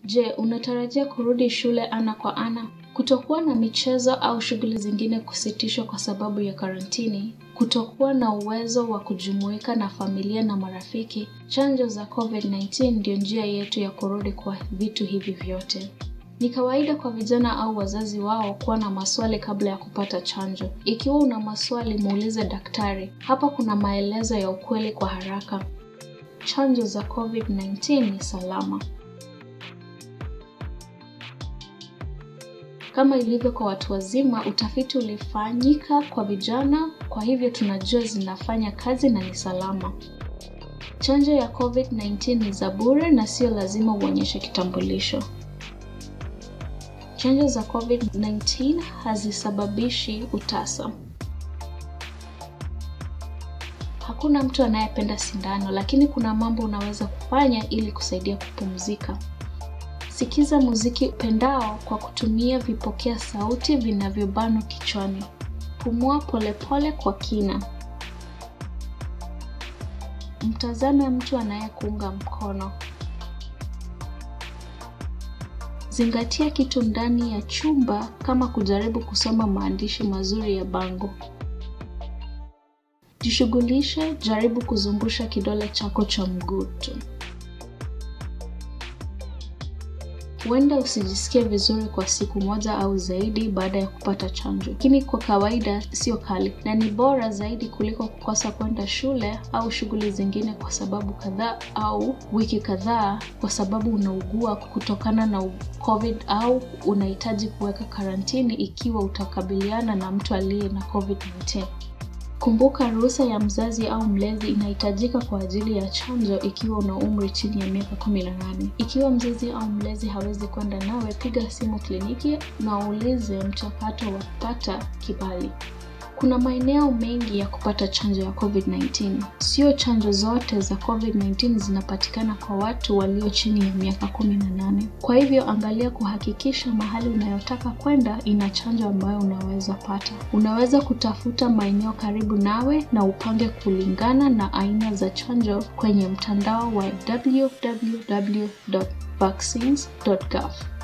Je, unatarajia kurudi shule ana kwa ana? Kutokuwa na michezo au shughuli zingine kusitishwa kwa sababu ya karantini, kutokuwa na uwezo wa kujumuika na familia na marafiki, chanjo za COVID-19 ndio njia yetu ya kurudi kwa vitu hivi vyote. Ni kawaida kwa vijana au wazazi wao kuwa na maswali kabla ya kupata chanjo. Ikiwa una maswali, muulize daktari. Hapa kuna maelezo ya ukweli kwa haraka. Chanjo za COVID-19 ni salama. Kama ilivyo kwa watu wazima, utafiti ulifanyika kwa vijana, kwa hivyo tunajua zinafanya kazi na ni salama. Chanjo ya COVID-19 ni za bure na sio lazima uonyeshe kitambulisho. Chanjo za COVID-19 hazisababishi utasa. Hakuna mtu anayependa sindano, lakini kuna mambo unaweza kufanya ili kusaidia kupumzika. Sikiza muziki upendao kwa kutumia vipokea sauti vinavyobanwa kichwani. Pumua polepole kwa kina. Mtazame mtu anayekuunga mkono. Zingatia kitu ndani ya chumba kama kujaribu kusoma maandishi mazuri ya bango. Jishughulishe, jaribu kuzungusha kidole chako cha mguu tu. Huenda usijisikie vizuri kwa siku moja au zaidi baada ya kupata chanjo, lakini kwa kawaida sio kali na ni bora zaidi kuliko kukosa kwenda shule au shughuli zingine kwa sababu kadhaa au wiki kadhaa kwa sababu unaugua kutokana na COVID au unahitaji kuweka karantini ikiwa utakabiliana na mtu aliye na COVID-19. Kumbuka, ruhusa ya mzazi au mlezi inahitajika kwa ajili ya chanjo ikiwa una umri chini ya miaka 18. Ikiwa mzazi au mlezi hawezi kwenda nawe, piga simu kliniki na uulize mchakato wa kupata kibali. Kuna maeneo mengi ya kupata chanjo ya COVID-19. Sio chanjo zote za COVID-19 zinapatikana kwa watu walio chini ya miaka 18. Kwa hivyo angalia kuhakikisha mahali unayotaka kwenda ina chanjo ambayo unaweza pata. Unaweza kutafuta maeneo karibu nawe na upange kulingana na aina za chanjo kwenye mtandao wa www.vaccines.gov.